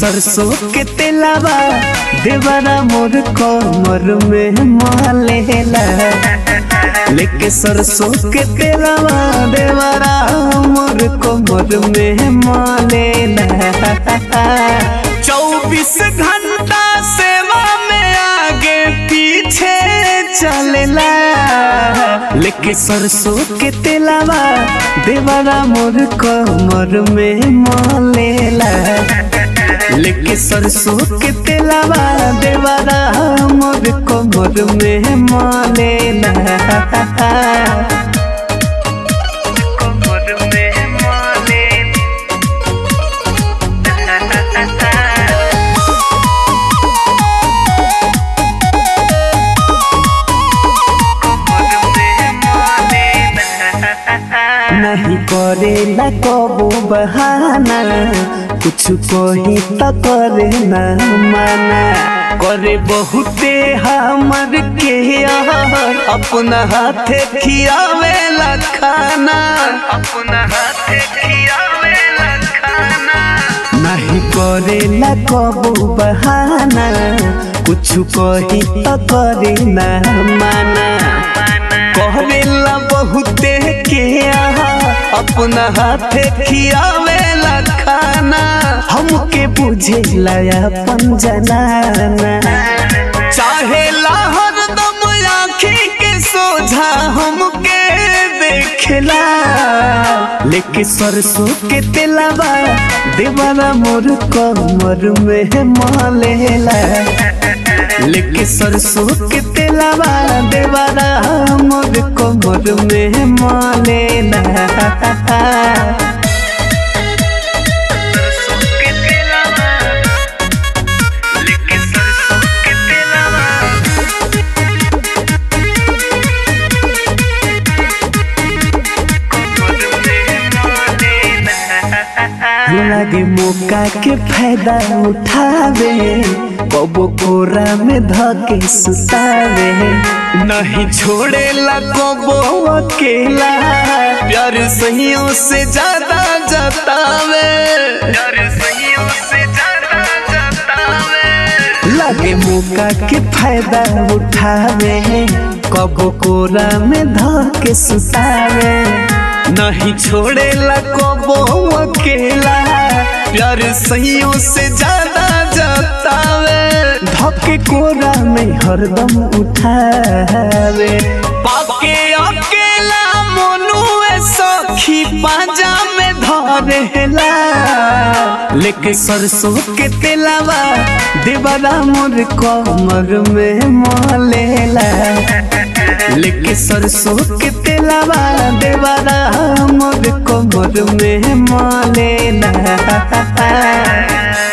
सरसों के तेलावा देवरा मोर कमर में मालेला लेके सरसों के तेलावा देवरा मोर कमर में मालेला चौबीस घंटा सेवा में आगे पीछे चलेला लेके सरसों के तेलावा देवरा मोर कमर में मालेला लेके सरसों के तेलावा देवरा मोर कमर में मालेला कमर में मालेला नहीं करेला कबो बहाना कुछ कही तो करे ना माना करे बहुते हमर के यार अपना हाथे खियावेला खाना अपना हाथे खियावेला खाना नहीं करेला कबो बहाना कुछ कही तो करे ना माना करेला बहुते के आहा अपना हाथे खियावेला खाना हमके बुझेला अपन जनाना चाहेला हरदम आँखी के सोझा हमके देखेला लेके सरसों के तेलावा देवारा मोर कमर में मालेला लेके सरसों के तेलावा देवारा मोर कमर में मालेला सरसों के तेलावा लेके सरसों के तेलावा लगे मौका के फायदा उठावे कबो कोरा में धके सुतावे नहीं छोड़ेला कबो अकेला प्यार सहियों से ज्यादा जतावे प्यार सहियों से ज्यादा जतावे लगे मौका के फायदा उठावे कबो कोरा में धके सुतावे नहीं छोड़ेला कबो अकेला प्यार सहियों से ज्यादा जतावे धके कोरा में हरदम उठावे पाके अकेला मोनुए सखी पाजा में धरेला लेके सरसों के तेलावा देवरा मोर कमर में मोलेला लेके सरसों के तेलावा देवरा मोर कमर में मालेला